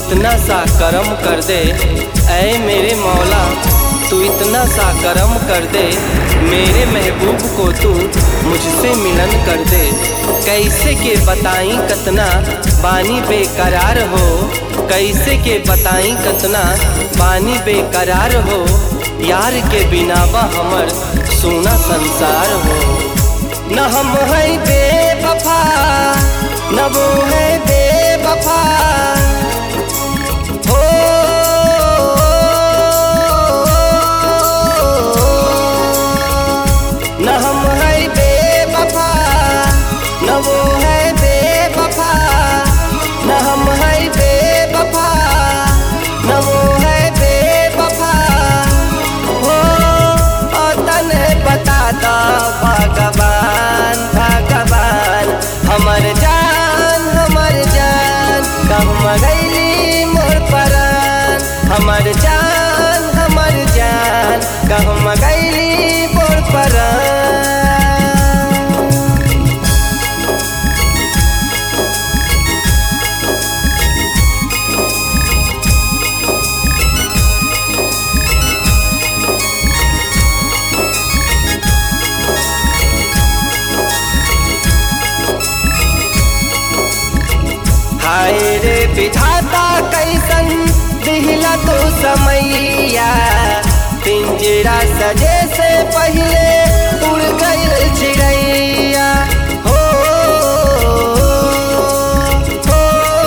इतना सा करम कर दे ऐ मेरे मौला तू इतना सा करम कर दे मेरे महबूब को तू मुझसे मिलन कर दे कैसे के बताई कतना बानी बेकरार हो कैसे के बताई कतना बानी बेकरार हो यार के बिनावा हमर सोना संसार हो न हम है बेवफा न वो है बेवफा हो न हम है बेवफा न वो है बेवफा न हम है बेवफा न वो है बेवफा हो और तने बता दो भगवान भगवान हमर जान हमर जान कहम गैली मोर परान हमर जान हमर जान कहम गैली मोर परान हाय रे विधाता कैसन दिहला तो समैया पिंजरा सजे से पहले उड़ गई चिड़ैया हो हो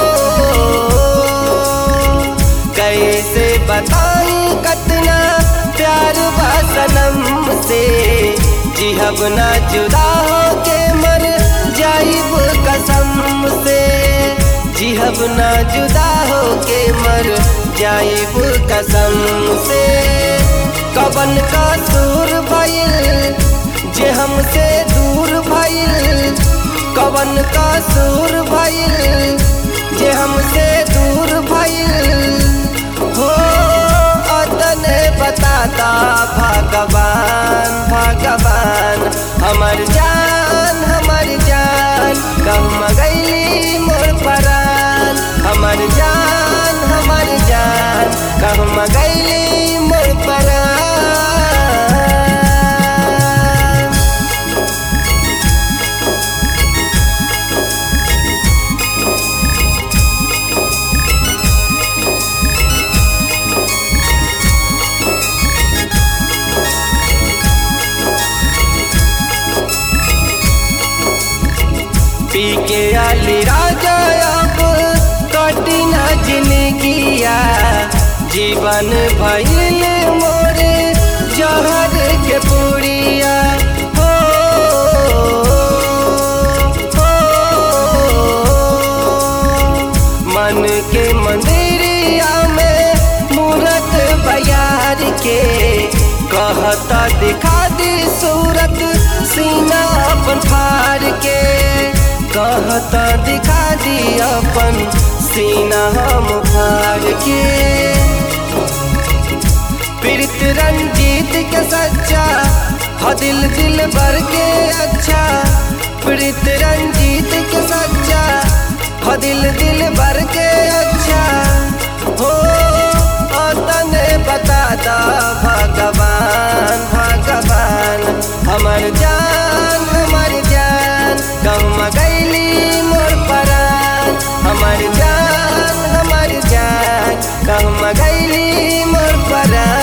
कैसे बताई कतना प्यार बा सनम से जिहब ना जुदा हो के मर जाइब कसम से जिहब ना जुदा हो के मर जाइब कसम से कबन का सूर भइल जे हमसे दूर भइल कबन का सूर भइल जे हमसे दूर भइल हो अतने बताता भगवान भगवान हमर जान हमर जान कहम गैली मोर परान हमर जान हमर जान कहम गैली मोर परान पी के आली राजा अब कठिना जिंदगिया जीवन भइल मोरे जहर के पुड़िया हो हो मन के मंदिरिया में मूरत बयार के कहता दिखा दी सूरत सीना अपन फाड़ के कहता दिखा दी अपन सीना हम फाड़ के प्रीत रंजीत के सच्चा हो दिल दिल भर के अच्छा प्रीत रंजीत के सच्चा हो दिल दिल भर के अच्छा हो और तने बता दा भगवान भगवान हमर जान हमर जान कहम गैली मोर परान हमर जान हमर जान कहम गैली मोर परान